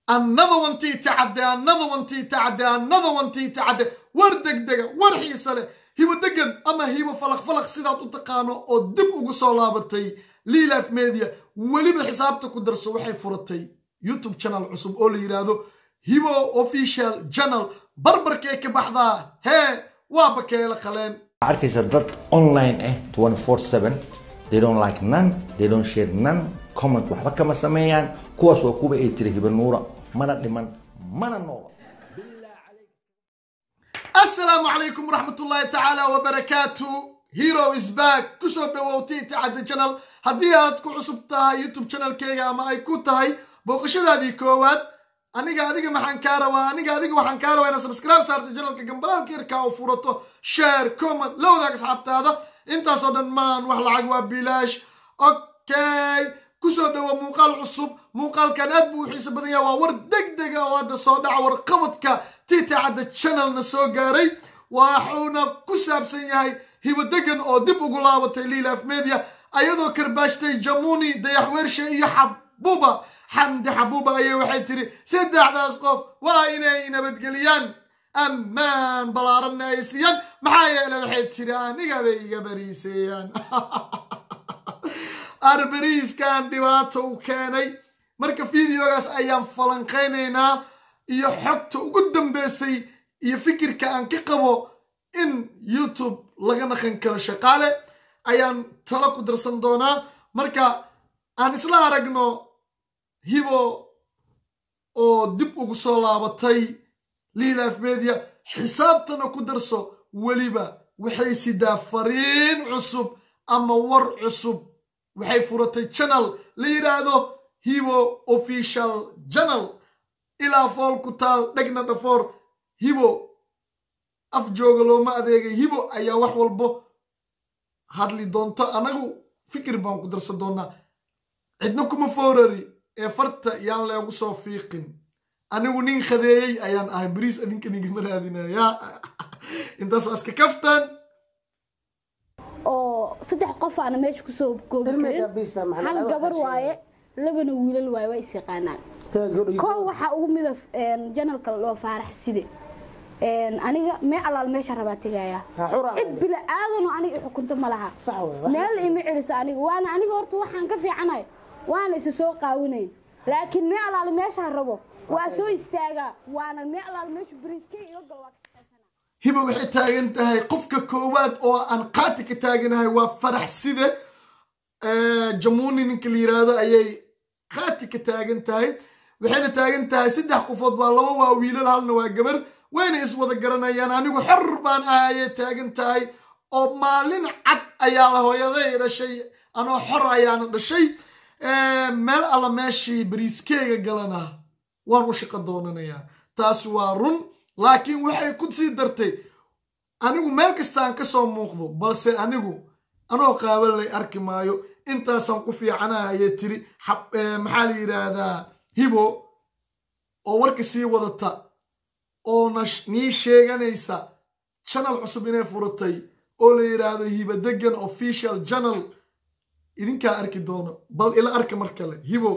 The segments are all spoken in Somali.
another one tiita cadde another one tiita cadde another one tiita cadde war degdega war xiise leh hibo degan ama hibo falaq falaq sidaad u taqaano oo dib ugu soo laabatay liilaf media weliba xisaabta ku darso waxay furatay youtube channel cusub oo la yidhaahdo hibo official channel barbarkee ka baxdaa hee waa bakeela qaleen arkaysa dad online ah 24/7 they don't like none they don't share none comment waxba kama sameeyaan kuwaas waa kuwa ay tiri hiba nuura mana dhiman mana noolo asalaamu calaykum waraxmatullaahi tacaala wabarakaatu hero is back kusoo dhawow tiita cadde channel haddii aad ku cusub tahay youtube channelkeyga ama ay ku tahay booqashadaadii koowaad aniga adiga maxaan kaa rabaa aniga adiga waxaan kaa rabaa inaad subscribe saarta channelka gambalaalka yarkaa oo furato share comment la wadaag asxaabtaada intaasoo dhan maan wax lacag waa bilaash okay kusoo dhawo muuqaal cusub muuqaalkan aad buu u xiise badan yaha waa war degdega oo hadda soo dhaca warqabadka tiita cadde channelna soo gaaray waxuuna ku saabsan yahay hibo degan oo dib ugu laabatay liilaf media ayadoo karbaashtay jamuni dayaxweershe iyo xabuba xamdi xabuuba ayay waxay tiri saddexdaas qof waa inay nabadgeliyaan ammaan balaaranna ay siiyaan maxaa yeele waxay tiri aniga bay iga bariiseeyaan arbariiskan dhibaato u keenay marka videogaas ayaan falanqaynaynaa iyo xogta ugu dambeysay iyo fikirka aan ka qabo in youtube laga naqan karo shaqaale ayaan talo ku darsan doonaa marka aan isla aragno hibo oo dib ugu soo laabatay liilaf media xisaabtana ku darso weliba waxay sidaa fariin cusub ama war cusub waxay furatay channel la yidhaahdo hibo official channel ilaa fool ku taal dhegna dhafoor hibo af jooga looma adeegay hibo ayaa wax walbo hadli doonto anagu fikir baan ku darsan doonaa cidna kuma foorari ee farta yaan leegu soo fiiqin anigu nin khadeeyey ayaan ahay bariis adinka nigama raadinaya intaas waa iska kaftan oo saddex qof aana meesha kusoo koobi karin hal gabar waaye labana wiilal waaye waa is yaqaanaan koo waxaa ugu mida janalka loo faarax side aniga mee alaal meesha rabaa tegaya cid bila aadano aniga xukunto ma laha meel ima celiso aniga waana aniga horta waxaan ka fiicanahay waana isa soo qaawinayn laakiin mee alaal meesha rabo waa soo istaagaa waana mee alaal meesha bariiskay iga gal waa hibo waxay taagan tahay qofka koowaad oo aan qaati ka taaganahay waa farax side jamuni ninka la yiraahdo ayay qaati ka taagan tahay waxayna taagan tahay saddex qofood waa laba waa wiilal halna waa gabar wayna iswada garanayaan anigu xor baan ah ayay taagan tahay oo maalin cad ayaa la hooyaday dhashay anoo xor ayaana dhashay meel alla meeshii bariiskeega galana waan u shaqo doonanayaa taas waa run laakiin waxay ku sii dartay anigu meel kastaan ka soo muuqdo balse anigu anoo qaaban lay arki maayo intaasaan ku fiicanaha ayay tiri maxaa la yidhaahdaa hibo oo warka sii wadata oona nii sheeganaysa channel cusub inay furatay oo la yidhaahdo hibo degan official channel idinkaa arki doono bal ila arka mar kale hibo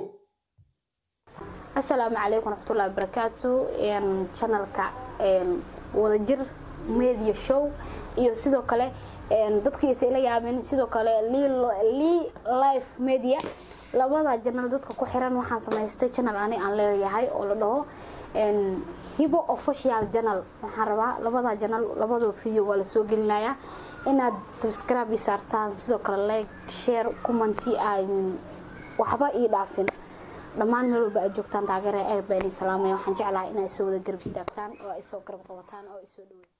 asalaamu calaykum waraxmatullahi wabarakaatu channelka wadajir media show iyo sidoo kale dadkiisa ila yaabeen sidoo kale lee life media labada janal dadka ku xiran waxaan samaystay channel ani aan leeyahay oo la dhaho hibo official channel waxaan rabaa labada janal labadoo video waa lasoo gelinayaa inaad subscribe saartaan sidoo kale like share commenti aan waxba ii dhaafin dhammaan meel walba aad joogtaan taageera aad baa idin salaamaya waxaan jeclahay inay soo wada garab istaagtaan oo ay soo garab qabataan oo ay soo dhaweysaan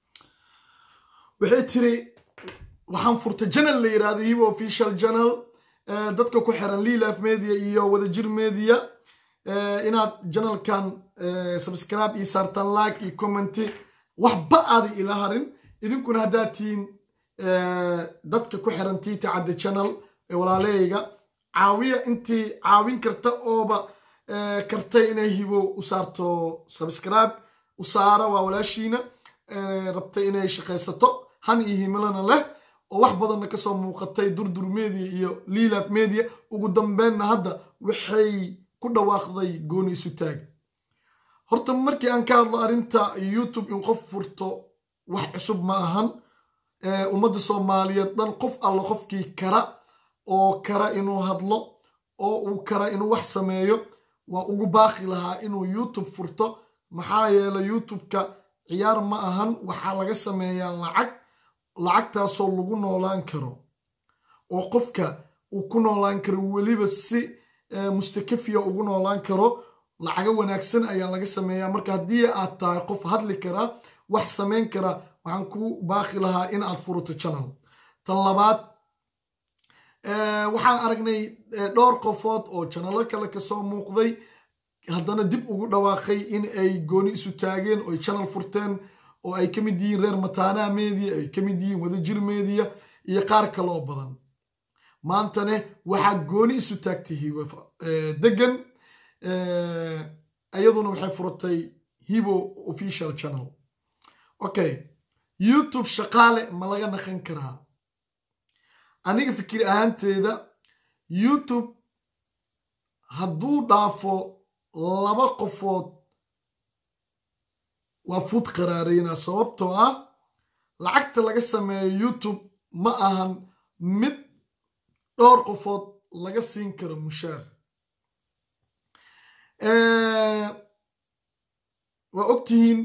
waxay tiri waxaan furtay janal la yidhaahdo hibo official janal dadka ku xiran liilaf media iyo wadajir media inaad janalkan subscribe iyo saartaan like iyo commenti waxba aada ila harin idinkuna haddaad tihiin dadka ku xiran tiita cadde channel walaaleyga caawiya intii caawin karta ooba kartay inay hibo u saarto subscribe u saara waa walaashiina rabtay inay shaqaysato han iyo himilana leh oo wax badanna kasoo muuqatay durdur media iyo liilaf media ugu dambeenna hadda waxay ku dhawaaqday gooni isu taag horta markii aan ka hadlo arrinta youtube in qof furto wax cusub ma ahan ummadda soomaaliyeed dhan qof alla qofkii kara oo kara inuu hadlo oo uu kara inuu wax sameeyo waa ugu baaqi lahaa inuu youtube furto maxaa yeelay youtube-ka ciyaar ma ahan waxaa laga sameeyaa lacag lacagtaasoo lagu noolaan karo oo qofka uu ku noolaan karo weliba si mustakafiya ugu noolaan karo lacago wanaagsan ayaa laga sameeyaa marka haddii aad tahay qof hadli kara wax samayn kara waxaan ku baaqi lahaa in aad furato channel tan labaad waxaan aragnay dhowr qofood oo janalo kale kasoo muuqday haddana dib ugu dhawaaqay in ay gooni isu taageen oo ay channel furteen oo ay ka mid yihiin reer mataanaha media ay ka mid yihiin wadajir media iyo qaar kaloo badan maantane waxaa gooni isu taagtay degan iyaduna waxay furatay hibo official channel okay youtube shaqaale ma laga naqan karaa aniga fikir ahaanteeda youtube hadduu dhaafo laba qofood waa fuud qaraareyna sababtoo ah lacagta laga sameeyo youtube ma ahan mid dhowr qofood laga siin karo mushaar waa ogtihiin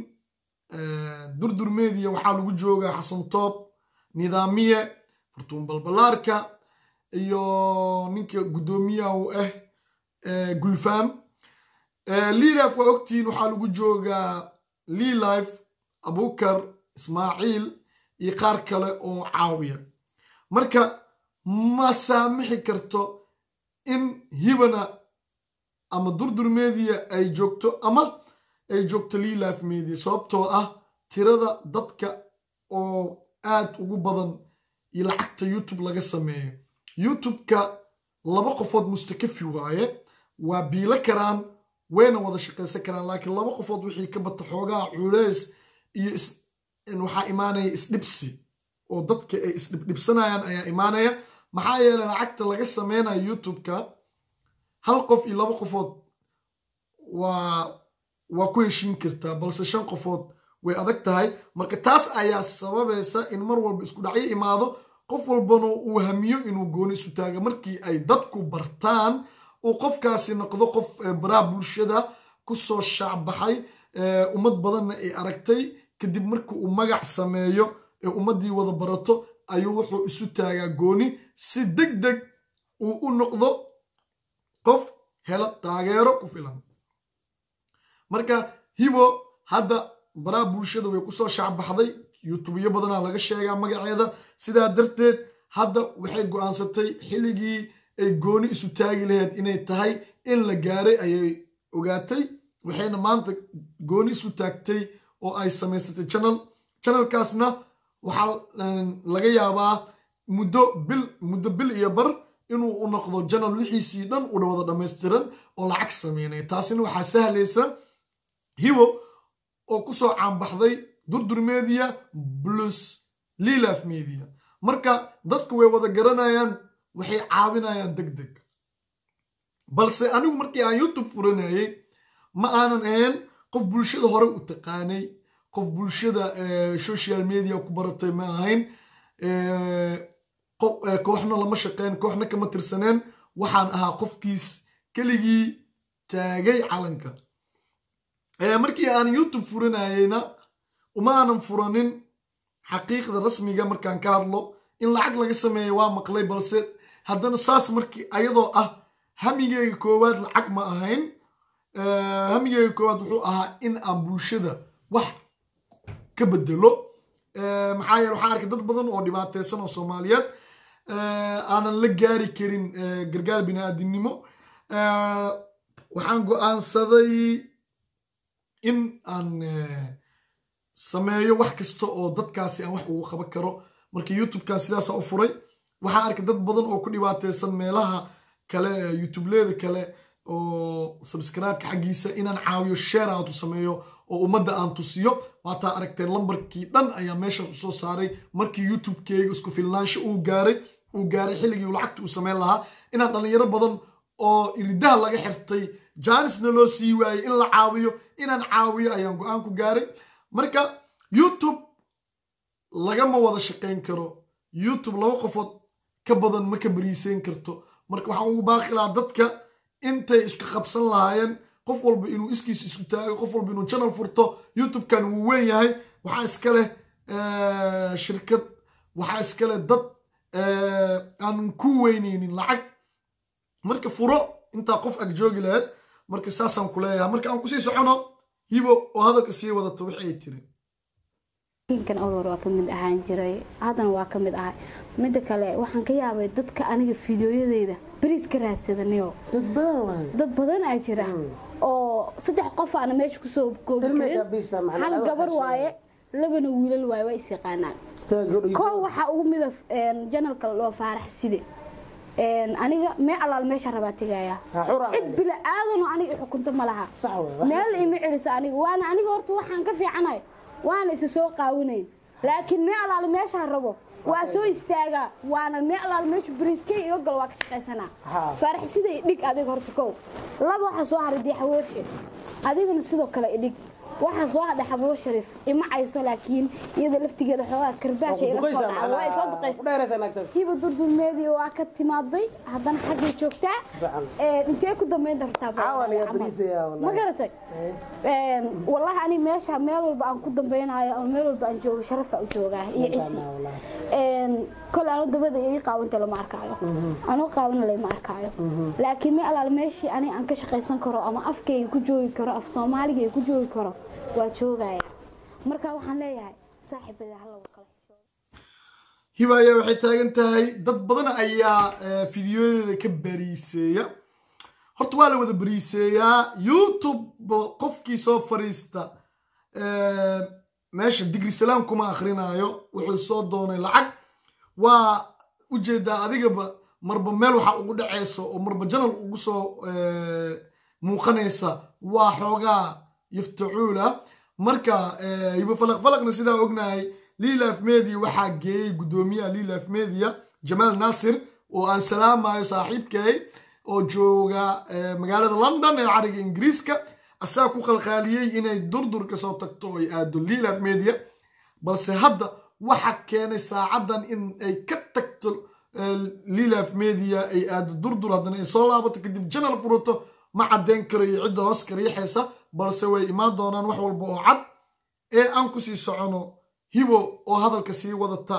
durdur media waxaa lagu joogaa xasan toob nidaamiye furtuun balbalaarka iyo ninka guddoomiyaha u ah gulfam lilife waa ogtihiin waxaa lagu joogaa lilife abukar ismaaciil iyo qaar kale oo caawiya marka ma saamixi karto in hibana ama durdur media ay joogto ama ay joogto lilife media sababtoo ah tirada dadka oo aad ugu badan iyo lacagta youtube laga sameeyo youtube-ka laba qofood mustakafi waaye waa biilo karaan wayna wada shaqaysan karaan laakiin laba qofood wixii ka bata xoogaha culeys iyo waxaa imaanaya isdhibsi oo dadka ay isdhibdhibsanayaan ayaa imaanaya maxaa yeelay lacagta laga sameynaya youtube-ka hal qof iyo laba qofood waa waa ku heshiin kartaa balse shan qofood way adag tahay marka taas ayaa sababaysa in mar walba isku dhacyo imaado qof walbana uu hamiyo inuu gooni isu taaga markii ay dadku bartaan uu qofkaasi noqdo qof baraha bulshada kusoo shaacbaxay ummad badanna ay aragtay kadib markii uu magac sameeyo ee ummaddii wada barato ayuu wuxuu isu taagaa gooni si deg deg uu u noqdo qof hela taageero ku filan marka hibo hadda baraha bulshada way kusoo shaacbaxday youtubeyo badanaa laga sheegaa magaceeda sidaa darteed hadda waxay go-aansatay xilligii ay gooni isu taagi lahayd inay tahay in la gaaray ayay ogaatay waxayna maanta gooni isu taagtay oo ay samaysatay channel channelkaasna waxaa laga yaabaa muddo bil muddo bil iyo bar inuu u noqdo channel wixiisii dhan u wada dhammaystiran oo lacag sameynaya taasina waxaa sahlaysa hibo oo kusoo caanbaxday durdur media plus lilaf media marka dadku way wada garanayaan waxay caawinayaan deg deg balse anigu markii aan youtube furanayay ma aanan ahayn qof bulshada hore u taqaanay qof bulshada social media ku baratay ma ahayn kooxna lama shaqeyn kooxna kama tirsaneen waxaan ahaa qofkiis keligii taagay calanka markii aan youtube furanayeyna uma aanan furanin xaqiiqda rasmiga markaan ka hadlo in lacag laga sameeya waa maqlay balse haddana saas markii ayadoo ah hamigeyga koowaad lacag ma ahayn hamigeyga koowaad wuxuu ahaa in aan bulshada wax ka bedelo maxaa yeele waxaan arkay dad badan oo dhibaateysan oo soomaaliyeed aanan la gaari karin gargaar bini-aadinimo waxaan go-aansaday in aan sameeyo wax kasta oo dadkaasi aan wax ugu qaban karo marka youtube-kan sidaasa u furay waxaan arkay dad badan oo ku dhibaateysan meelaha kale youtubeleda kale oo subscribe-ka xaggiisa inaan caawiyo share out u sameeyo oo ummadda aan tusiyo waataa aragteen lambarkii dhan ayaa meeshaas usoo saaray markii youtube-keyga isku filnaansho uu gaaray uu gaaray xilligii uu lacagta uu sameyn lahaa inaan dhalinyaro badan oo iridaha laga xirtay jaanisna loo sii waayey in la caawiyo inaan caawiyo ayaan go-aan ku gaaray marka youtube lagama wada shaqayn karo youtube laba qofood ka badan ma ka bariiseyn karto marka waxaan ugu baaqi lahaa dadka intay isku qabsan lahaayeen qof walba inuu iskiis isku taago qof walba inuu channel furto youtube-kan wuu weyn yahay waxaa iska leh shirkad waxaa iska leh dad aan ku weyneynin lacag marka furo intaa qof ag joogi lahayd marka saasaan ku leeyahay marka aan kusii socono hibo oo hadalka sii wadato wixi ay tiri kan awlor waa ka mid ahaan jiray haddana waa ka mid ahay midda kale waxaan ka yaabay dadka aniga fideoyadeyda beriis ka raadsadanayo dad badan waay dad badan aa jira oo saddex qof aana meesha kusoo koobi Ilmiga karin biista macnaha hal adiga gabar waxaa waaye labana wiilal waaye waa is yaqaanaan koo waxaa ugu mida janalka loo faarax side aniga mee alaal meesha rabaa tegaya cid bila aadan oo aniga i xukunto ma laha sax waay meel ima celiso aniga waana aniga horta waxaan ka fiicanahay waana isa soo qaawinayn laakiin mee alaal meeshaan rabo waa soo istaagaa waana mee alaal meesha bariiskay iga galo waa ka shaqaysanaa Haa. faarax sida idhig adiga horta kow laba waxaa soo haray diixaweershe adigana sidoo kale idhig waxaa soo hadhay xabulo shariif ima cayso laakiin iyada laftigeeda xoogaa karbaasha ila soo dhaca waa ay soo duqaysa hiba durdulmeedii waa ka timaaday haddana xaggay joogtaa Bacan. Ee, intee ku dambayn dartaa Caawa laga camal? bariisayaa wallahi. ma garatay Een, wallahi ani meesha meel walba aan ku dambaynayo ama meel walba aan joogo sharafa u joogaa iyo cisi Een, kole anu dabada ii qaawanta lama arkaayo anuu qaawina lama arkaayo laakiin me alaal meeshii ani aan ka shaqaysan karo ama afkayga ku joogi karo af soomaaliga ay ku joogi karo waa joogaya marka waxaan leeyahay saaxiibada hala kala hiba ayaa waxay taagan tahay dad badan ayaa eh, fideoyadeeda ka bariiseeya horta waa la wada bariiseeyaa youtube qofkii soo fariista eh, meesha digri salaam kuma akhrinayo wuxuu soo doonay lacag waa ujeedaa adigaba marba meel waxa ugu dhaceysa oo marba janal ugu soo eh, muuqanaysa waa xoogaa yaftacuula marka eh, hibo falaq falaqna sidaa ognahay lilaf media waxaa geeyey guddoomiyaha lilaf media jamaal naasir oo aan salaamayo saaxiibkay oo jooga eh, magaalada london ee cariga ingiriiska asaga ku qalqaaliyey inay durdur ka soo tagto oo ay aado lilaf media balse hadda waxa keenay saacadan in ay ka tagto eh, lilaf media ay aado durdur haddana ay soo laabato kadib janal furato ma caddeyn karo iyo cidda hoos ka riixaysa balse way imaan doonaan wax walba oo cad ee aan kusii socono hibo oo hadalka sii wadata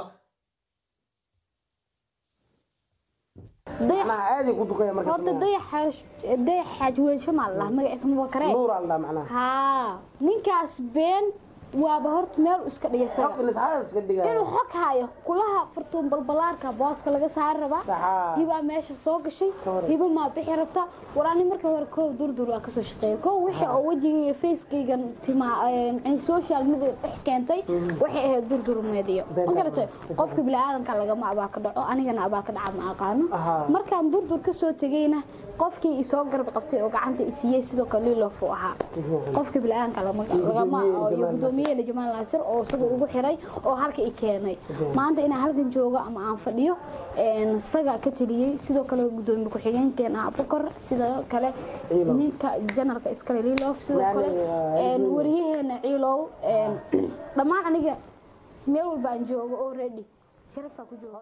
dayax macnaha aad ay ku duqeeya marka horta dayax dayax xaajweelsho maa ladhaha magaciisa mubakare nuur aan dhaha macnaha haa ninkaas been waaba horta meel iska dhigay Xog isaga in isxaas iska dhigaya inuu xog hayo kulaha furtuun balbalaarka booska laga saari rabaa Saxaa. hibaa meesha soo gashay Hore. hiba maa bixi rabta walaani marka hore koow durdur waa kasoo shaqeeya koow wixii oo wejiga iyo facekaygan timaa macni social media dhex keentay waxay ahayd durdur meediyo ma garatay qofka biniaadanka lagama abaa ka dhaco anigana abaa ka dhaca ma aqaano Ahaa. markaan durdur kasoo tegayna qofkii isoo garab qabtay oo gacanta isiiyey sidoo kale lilof uu ahaa qofka biniaadanka lama lagama Gudoomiye iyo Jamaal gudoomiye jamaal naasir oo isaga ugu xiray oo halka i keenay maanta inaan halkan joogo ama aan fadhiyo een, isaga ka taliyey sidoo kale gudoomiye ku-xigeenkeena abukar sidoo kale Ciilow. ninka janarka iskale lilof sidoo Yani, kale waa een, Ciilow. wariyaheena ciilow een, dhammaan aniga meel walba aan joogo oo ready sharafaa ku jooga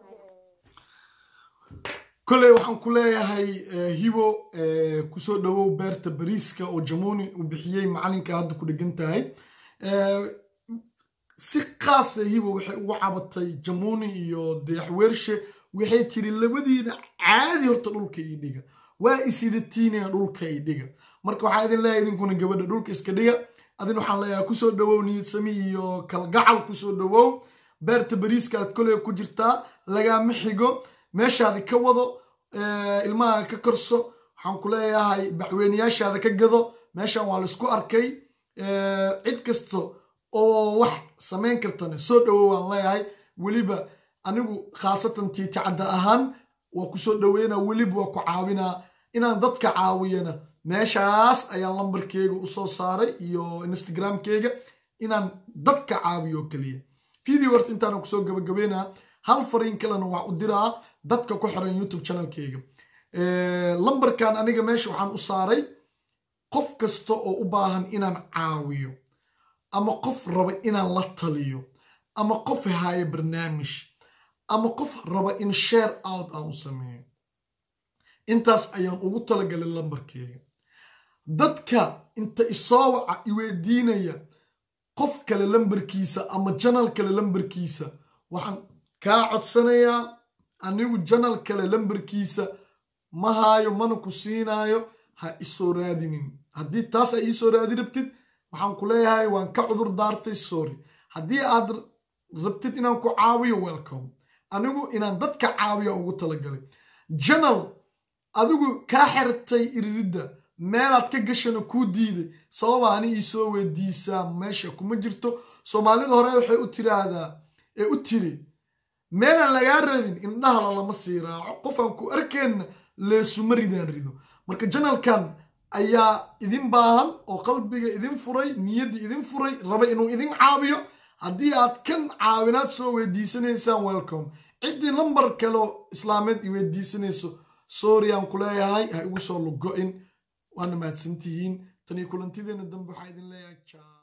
kolley waxaan ku leeyahay eh, hibo eh, kusoo dhawow beerta bariiska oo jamuni uu bixiyey macalinka hadda ku dhegan tahay Eh, si qaasa hibo waxay ugu cabatay jamuni iyo dayaxweershe waxay tiri labadiina caadi horta dhulka ii dhiga waa isidatiinaya dhulka ii dhiga marka waxaa idin leeyahay idinkuna gabadha dhulka iska dhiga adin waxaan leeyahay kusoo dhawow niyadsami iyo kalgacal kusoo dhawow beerta bariiska aad koley ku jirtaa lagaama xigo meeshaadi ka wado eh, ilmaha ka korso waxaan ku leeyahay bacweynayaashaada ka gado meeshan waa laisku arkay Eh, cid kasta oo wax samayn kartana soo dhawow waan leeyahay weliba anigu khaasatan tiiticadda ahaan waa ku soo dhaweynaa weliba waa ku caawinaa inaan dadka caawiyana meeshaas ayaan lambarkeyga usoo saaray iyo instagramkeyga inaan dadka caawiyo oo keliya video horta intaana kusoo gabagabeynaa hal fariin kalena waa u diraa dadka ku xiran youtube channelkeyga lambarkan aniga meesha waxaan u saaray qof kasta oo u baahan inaan caawiyo ama qof raba inaan la taliyo ama qof haayo barnaamij ama qof raba in share out aan u sameeyo intaas ayaan ugu talagalay lambarkeega dadka inta isoo waca iweydiinaya qof kale lambarkiisa ama janal kale lambarkiisa waxaan kaa codsanayaa anigu janal kale lambarkiisa ma haayo mana ku siinaayo ha isoo raadinin haddii taas ay iisoo raadi rabtid waxaan ku leeyahay waan ka cudur daartay sorry haddii aad rabtid inaan ku caawiyo welcome anigu inaan dadka caawiya ugu talagalay janal adigu kaa xertay iriridda meelaad ka gashana kuu diiday sababa ani iisoo weydiisaa meesha kuma jirto soomaalida hore waxay u tiraahdaa ee u tiri meelaan lagaa rabin indhahala lama sii raaco qofaan ku arkeenna leesuma ridaan rido marka janalkan ayaa idin baahan oo qalbiga idin furay niyaddii idin furay raba inuu idin caawiyo haddii aad kan caawinaad soo weydiisanaysaan welcome ciddii lambar kaleo islaameed i weydiisanayso sooriyaan ku leeyahay ha igu soo lugo-in waana mahadsantihiin tanii kulantideena dambe waxaa idin leeyahay